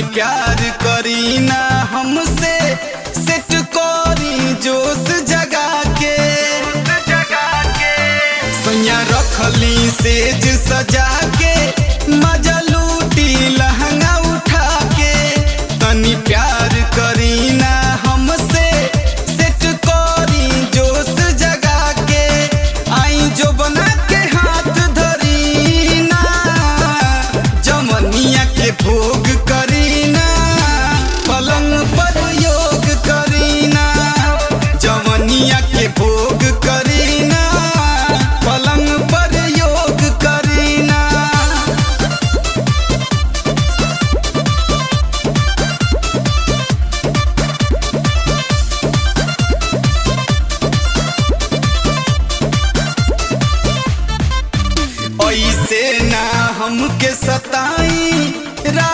प्यार करी ना हमसे सेट करी जोश जगा के सैया रखली सेज सजा के मजा लूटी लहंगा उठा के तनी प्यार करी ना हमसे सेट करी जोश जगा के आई जो बना के हाथ धरी ना जमनिया के भोग करी ना पलंग पर योग करी ना जमनिया के भोग करी ना पलंग पर योग करी ना ऐसे ना हमके सताई रा